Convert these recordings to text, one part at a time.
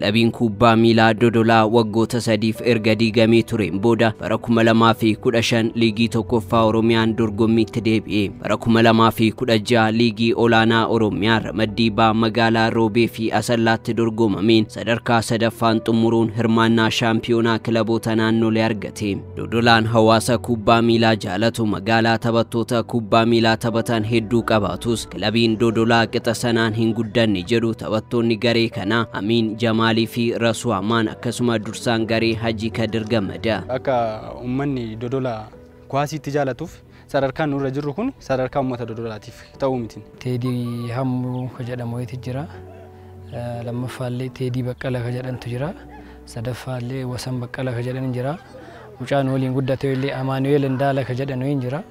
kilabiin kubbaa miilaa Dodolaa waggoota sadiif erga diigamee tureen booda bara 2015 liigii tokkoffaa Oromiyaan dorgommiitti deebi'e. Bara 2016 liigii olaanaa Oromiyaa ramaddii baa magaalaa Roobee fi Asallaatti dorgomameen sadarkaa sadaffaan xumuruun hirmaannaa shaampiyoonaa kilaboota naannolee argate. Dodolaan hawaasa kubbaa miilaa jaalatu magaalaa taphattoota kubbaa miilaa taphatan hedduu qabaatus kilabiin Dodolaa qixa sanaan hin guddanne jedhu taphattoonni garee kanaa Amiin Jamaalii fi Rasuu Amaan akkasuma dursaan garee Hajii Kadir Gammada. Akka uummanni Dodolaa kuwaasiitti jaalatuuf sadarkaan nurra jirru kun sadarkaa uummata Dodolaatiif ta'uu miti. Teedii Hammuu ka jedhamu wayiiti jira. Lammaffaallee Teedii Baqqala ka jedhantu jira. Sadaffaallee Wasan Baqqala ka jedhan jira. Mucaan waliin guddate illee Amaanu'eel Indaala ka jedhan wayin jira.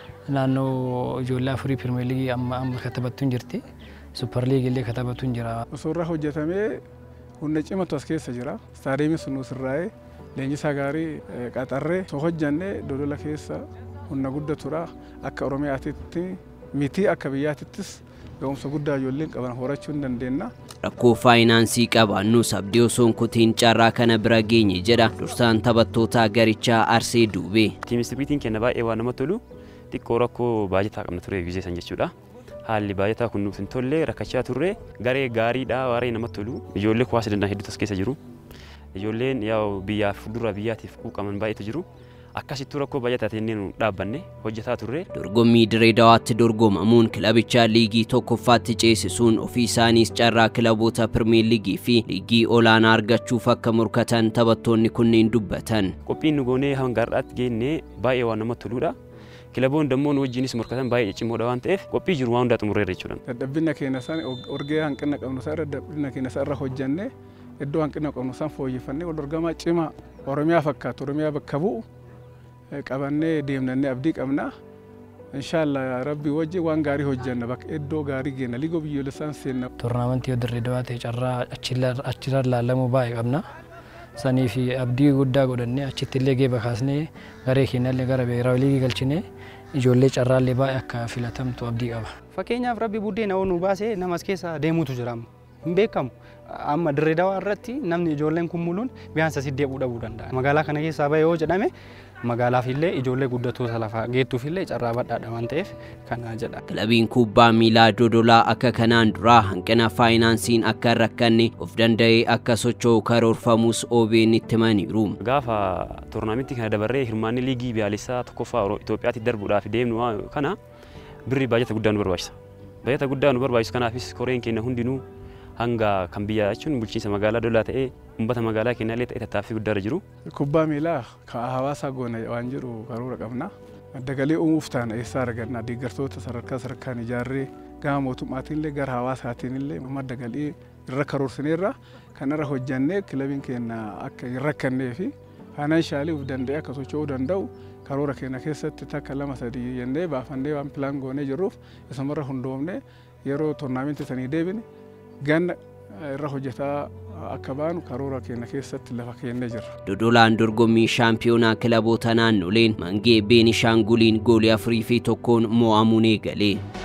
Naannoo ijoollee afurii Pirimeer Liigii amma amma katabattu hin jirti. Supper Liigii illee katabattu hin jira. Osoo irraa hojjetamee humna cimatu as keessa jira. Istaadiyeemiin sun nuus irraa'ee leenjisaa gaarii qaxarree osoo hojjannee dodola keessa humna guddatudha. Akka Oromiyaatitti miti akka biyyaatittis ga'umsa guddaa ijoolleen qaban horachuu hin dandeenna. Rakkoo faayinaansii qabaannus abdii osoon kutiin carraa kana bira geenye jedha dursaan taphattoota garichaa Arsee Duubee. Tiimistriitiin kenna baay'ee waan namatti tolu xiqqoo rakkoo baajataa qabna ture biyya san jechuudha. Haalli baajataa kun nuuf hin tolle rakkachaa turre garee gaariidha waaree namatti tolu ijoollee kuwaasa danda'an hedduutu as keessa jiru. Ijoolleen yaa'u biyyaaf fuuldura biyyaatiif quuqaman baay'eetu jiru. akkasittuu rakkoo baay'ataa nu dhaabbanne hojjetaa turre. Dorgommii Direedawaatti dorgomamuun kilabicha liigii tokkoffaatti ceesisuun ofii isaaniis carraa kilaboota Pirimeer Liigii fi liigii olaanaa argachuuf akka murkatan taphattoonni kunneen dubbatan. Qophiin nu goonee hanga har'aatti geenne baay'ee waan namatti toludha. Kilaboon dammoo nu wajjinis murkatan baay'ee cimoodha waan ta'eef qophii jiru waan hundaa xumurreerra jechuudha. Dadhabbina keenya isaan orgee hanqina qabnu isaa dadhabbina keenya isaa irra hojjannee iddoo hanqina qabnu isaan fooyyeffannee wal dorgamaa cimaa Oromiyaa fakkaatu Oromiyaa bakka bu'u qabannee deemnannee abdii qabna. Inshaallah rabbii wajji waan gaarii hojjanna bakka iddoo gaarii geenna liigoo biyyoolessaan seenna. Toornaamentii yoo dirree dawaa ta'e carraa achirra laallamuu baay'ee qabna. Sanii fi abdii guddaa godhannee achitti illee geeba kaasnee garee keenya illee gara biiraawi liigii galchinee ijoollee carraallee baay'ee akka filatamtu abdii qaba. Fakkeenyaaf rabbi buddeena nu baasee namas keessa deemuutu jira hin beekamu. Amma dirree dawaa irratti namni ijoolleen kun muluun biyaansa siddeequu dhabuu danda'a. Magaalaa kana keessaa bahee yoo jedhame magaalaaf illee ijoollee guddattoota lafaa geettuuf illee carraa badhaadha waan ta'eef kana jedha. Kilabiin kubbaa miilaa Dodolaa akka kanaan duraa hanqina faayinaansiin akka hin rakkanne of danda'ee akka socho'u karoorfamus OBN itti himaniiru. Gaafa toornaamentii kana dabarree hirmaanni liigii biyyoolessaa tokkoffaa Itoophiyaatti darbuudhaaf deemnu kana birrii baajata guddaa nu barbaachisa. Baajata guddaa nu barbaachisu kanaafis koreen keenya hundinuu hanga kan biyyaa jechuun bulchiinsa magaalaa Dodolaa ta'ee uummata magaalaa keenya illee ta'e tattaaffii guddaarra jiru. Kubbaa miilaa kan hawaasaa goona waan jedhu karoora qabna. Madda uumuuf taana eessaa arganna deeggartoota sadarkaa sadarkaan ijaarree gama mootummaatiin illee gara hawaasaatiin illee madda galii irra karoorsineerra kanarra hojjannee kilabiin keenya akka hin rakkannee fi faayinaanshaaliif of danda'ee akka socho'uu danda'u karoora keenya keessatti takka lama sadii jennee baafannee waan pilaan goonee jirruuf isumarra hundoofne yeroo toornaamentii sanii deebine ganna irra hojjetaa akka baanu karoora keenya keessatti lafa kennee jirra. Dodolaan dorgommii shaampiyoonaa kilaboota naannoleen mangee Beenishaanguliin goolii afurii fi tokkoon mo'amuun eegale.